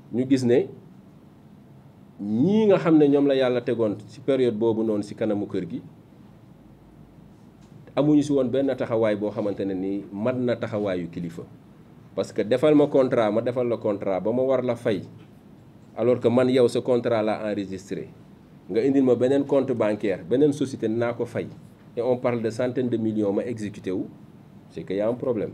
ñu gis ne ñii nga xam ne ñoom la yàlla tegoon ci période boobu noonu ci kanamu kër gi amuñu ci woon benn taxawaay boo xamante ne nii mat na taxawaayu kilifa parce que defal ma contrat ma defal la contrat ba ma war la fay alors que man yow sa contrat la enregistré nga indil ma beneen compte bancaire beneen société naa ko fay et on parle de centaines de millions ma exécuté wu c'est que y a un problème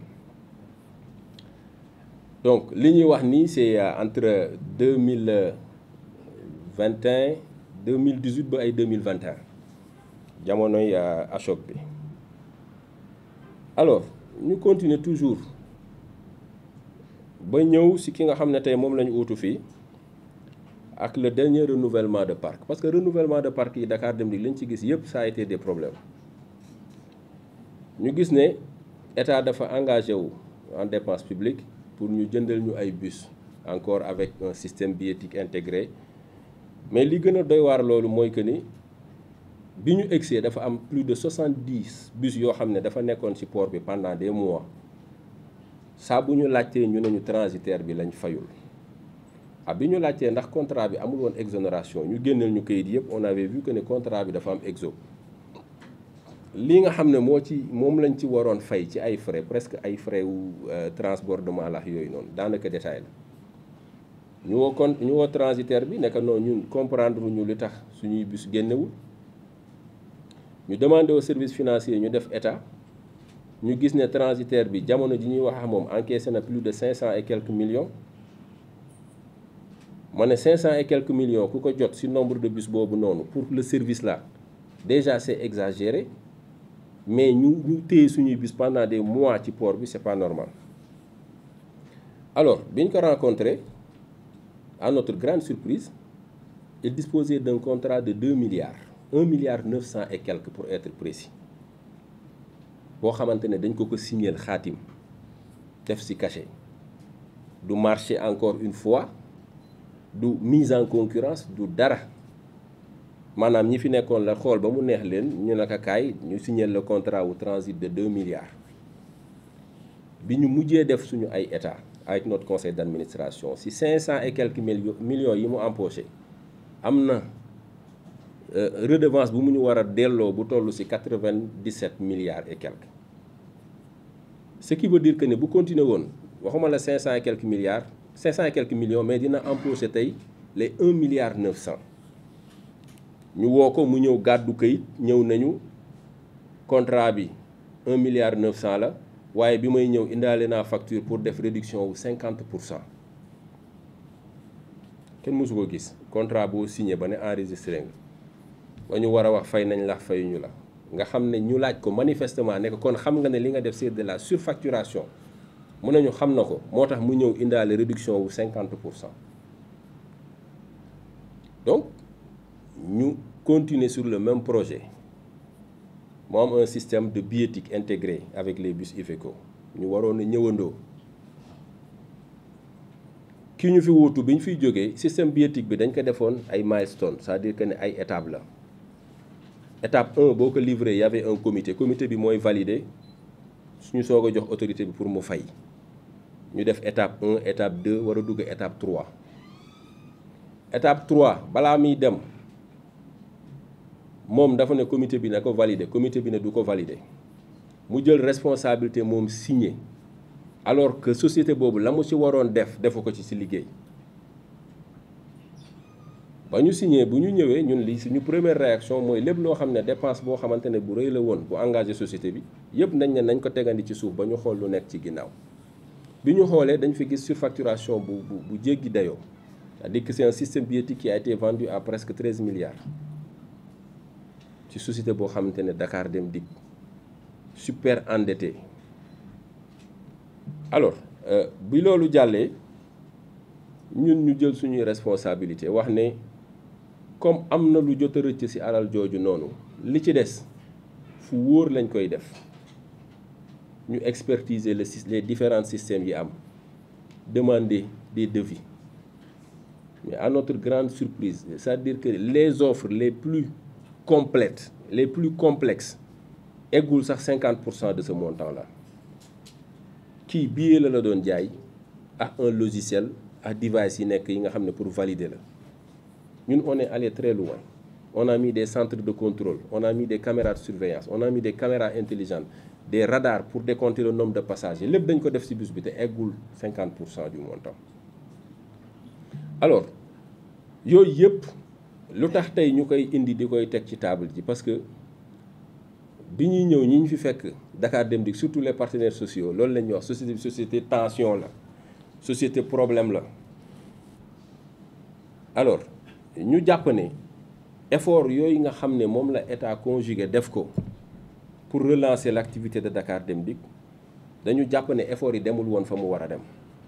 donc li ñuy wax nii c'est entre deux mille vingt et un deux mille dix huit ba ay deux mille vingt et un jamonoy ACHOC bi alors ñu continuer toujours ba ñëw ci ki nga xam ne tey moom la ñu uutu fii ak le dernier renouvellement de parc parce que renouvellement de parc yi Dakar Dem Dikk lañ ci gis yëpp ça a été des problèmes ñu gis ne état dafa engagé wu en dépense publique pour ñu jëndal ñu ay bus encore avec un système billettique intégré mais li gën a doy waar loolu mooy que ni bi ñu egsee dafa am plus de soixante-dix bus yoo xam ne dafa nekkoon ci port bi pendant des mois saa bu ñu laajtee ñu ne ñu transitaire bi lañ fayul ah bi ñu laajtee ndax contrat bi amul woon exonération ñu génneel ñu kayit yëpp on avait vu que ne contrat bi dafa am exo lii nga xam ne moo ci moom lañ ci waroon fay ci ay frais presque ay frais wu transbordement la yooyu noonu daanaka détail la ñu woo kon ñu woo transitaire bi nekk noonu ñun comprendre ñu li tax suñuy bus génnewul ñu demandé au service financier ñu def état ñu gis ne transitaire bi jamono ji ñuy wax ak moom encaissé na plus de cinq cent et quelques millions ma ne cinq cent et quelques millions ku ko jot ci nombre de bus boobu noonu pour le service là déjà c'est exagéré mais ñu ñu téye suñuy bus pendant des mois ci port bi c'est pas normal alors bi ñu ko rencontré à notre grande surprise il disposait d'un contrat de deux milliards un milliard neuf cent et quelques pour être précis boo xamante ne dañ ko ko signer xaatim def ci cachet du marché encore une fois du mise en concurrence du dara maanaam ñi fi nekkoon la xool ba mu neex leen ñu naka kaay ñu signer le contrat wu transit de deux milliards bi ñu mujjee def suñu ay état avec notre conseil d'administration ci cinq cent et quelques millions yi mu empoché am na redevance bu mu ñu war a delloo bu toll ci quatre-vingt-dix-sept milliards et quelques ce qui veut dire que ne bu continuer woon waxuma la cinq cent et quelques milliards cinq cent et quelques millions mais dina empoché tey les un milliard neuf cent ñu woo ko mu ñëw gàddu kayit ñëw nañu contrat bi un milliard neuf cent la waaye bi may ñëw indaale naa facture pour def réduction wu cinquante pour cent kenn mësu ko gis contrat boo signé ba ne enregistré nga ba ñu war a wax fay nañ la fayuñu la nga xam ne ñu laaj ko manifestement ne ko kon xam nga ne li nga def c'est de la surfacturation mun nañu xam na ko moo tax mu ñëw indaale réduction wu cinquante pour cent donc ñu continuer sur le même projet mu am un système de billettique intégré avec les bus Iveco ñu waroon a ñëwandoo ki ñu fi wuutu bi ñu fiy jógee système billettique bi dañ ko defoon ay milestone c'est-à-dire que ne ay étape la étape 1 boo ko livré y avait un comité comité bi mooy validé suñu soog a jox autorité bi pour mu fay ñu def étape 1 étape 2 war a dugg étape 3 étape 3 balaa muy dem moom dafa ne comité bi na ko valider comité bi ne du ko valider mu jël responsabilité moom signé alors que société boobu la mu ci waroon def defu ko ci ci liggéey ba ñu signé bu ñu ñëwee ñun li suñu première réaction mooy lépp loo xam ne dépense boo xamante ne bu rëy la woon bu engagé société bi yëpp nañ ne nañ ko tegandi ci suuf ba ñu xool lu nekk ci ginnaaw bi ñu xoolee dañ fi gis surfacturation bu bu bu jéggi dayoo c'est-à-dire que c'est un système billettique qui a été vendu à presque 13 milliards ci société boo xamante ne Dakar Dem Dikk super endetté alors bi loolu jàllee ñun ñu jël suñuy responsabilité wax ne comme am na lu jot a rëcc ci alal jooju noonu li ci des fu wóor lañ koy def ñu expertiser le les différents systèmes yi am demander des devis mais à notre grande surprise c'est-à-dire que les offres les plus complètes les plus complexes eggul sax 50 pour cent de ce montant là kii billet la la doon jaay ak un logiciel ak device yi nekk yi nga xam ne pour valider la ñun on est allé très loin on a mis des centres de contrôle on a mis des caméras de surveillance on a mis des caméras intelligentes des radars pour décompter le nombre de passagers lépp dañ ko def ci bus bi te eggul 50 pour cent du montant alors yooyu yëpp lu tax tey ñu koy indi di koy teg ci table ji parce que bi ñuy ñëw ñi ñu fi fekk Dakar Dem Dikk surtout les partenaires sociaux loolu la ñuy wax société société tension la société problème la alors ñu jàpp ne effort yooyu nga xam ne moom la état conjugué def ko pour relancer l'activité de Dakar Dem Dikk dañu jàpp ne effort yi demul woon fa mu war a dem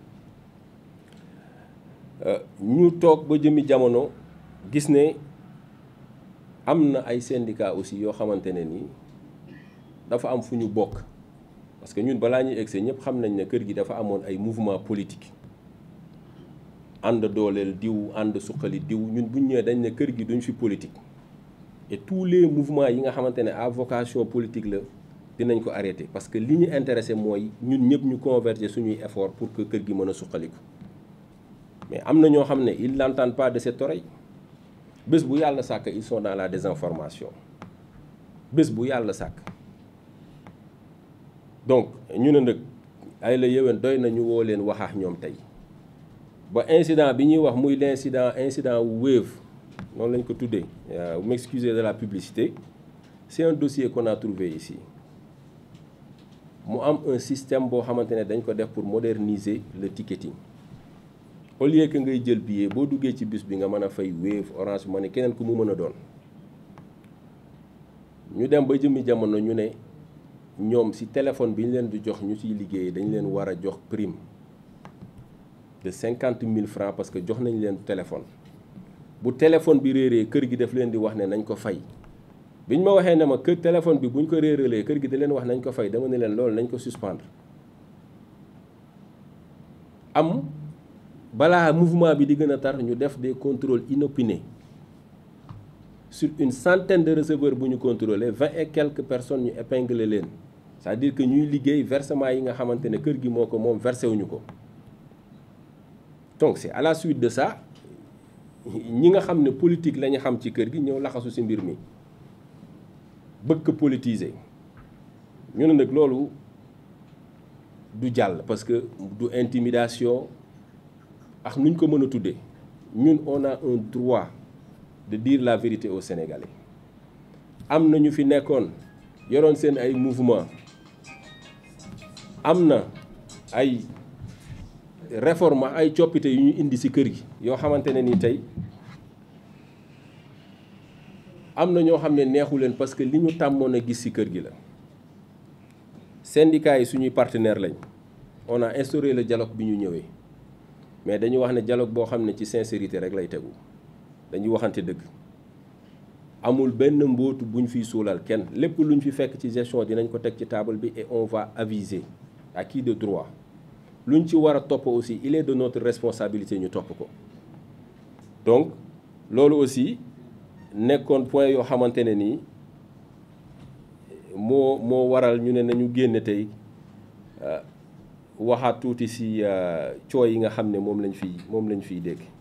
ñu toog ba jëmi jamono gis ne am na ay syndicats aussi yoo xamante ne nii dafa am fu ñu bokk parce que ñun balaa ñuy egsi ñëpp xam nañ ne kër gi dafa amoon ay mouvement politique ànd dooleel diw ànd suqali diw ñun buñ ñëwee dañ ne kër gi duñ fi politique et tous les mouvements yi nga xamante ne à vocation politique la dinañ ko arrêter parce que li ñu intéressé mooy ñun ñëpp ñu converger suñuy effort pour que kër gi mën a suqaliku mais am na ñoo xam ne ils n'entendent pas de cette oreille bés bu yàlla sàkk ils sont dans la désinformation bés bu yàlla sàkk donc ñu ne nag ay la yéwén doy na ñu woo leen waxaax ñoom tey ba incident bi ñuy wax muy l'incident incident Wave noonu lañ ko tuddee vous m'excusez de la publicité c'est un dossier qu'on a trouvé ici mu am un système boo xamante ne dañ ko def pour moderniser le ticketing au lieu que ngay jël billet boo duggee ci bus bi nga mën a fay Wave Orange Money keneen ku mu mën a doon ñu dem ba jëmmi jamono ñu ne ñoom ci téléphone bi ñu leen di jox ñu ciy liggéey dañ leen war a jox prime de cinquante mille francs parce que jox nañ leen téléphone bu téléphone bi réeree kër gi daf leen di wax ne nañ ko fay biñ ma waxee ne ma kër téléphone bi buñ ko réeralee kër gi da leen wax nañ ko fay dama ne leen loolu nañ ko suspendre am balaa mouvement bi di gën a tar ñu def des contrôles inopinés sur une centaine de receveurs bu ñu contrôler vingt et quelques personnes ñu épingler leen c'est-à-dire que ñuy liggéey versement yi nga xamante ne kër gi moo ko moom versé wuñu ko donc c'est à la suite de ça ñi nga xam ne politique la ñu xam ci kër gi ñëw laxasu ci mbir mi bëgg politiser ñu ne nag loolu du jàll parce que du intimidation ak nuñ ko mën a tuddee ñun on a un droit de dire la vérité aux Sénégalais am na ñu fi nekkoon yoroon seen ay mouvement am na ay réforme ay coppite yu ñu indi ci kër gi yoo xamante ne ni tey am na ñoo xam ne neexu leen parce que li ñu tàmmoon a gis ci kër gi la syndicats yi suñuy partenaire lañ on a instauré le dialogue bi ñu ñëwee mais dañu wax ne dialogue boo xam ne ci sincérité rek lay tegu dañuy waxante dëgg amul benn mbóotu buñ fiy suulal kenn lépp luñ fi fekk ci gestion dinañ ko teg ci table bi et on va aviser à qui de droit luñ ci war a topp aussi il est de notre responsabilité ñu topp ko donc loolu aussi nekkoon point yoo xamante ne nii moo moo waral ñu ne nañu génne tey waxaat tuuti ci cooy yi nga xam ne moom lañ fiy moom lañ fiy dégg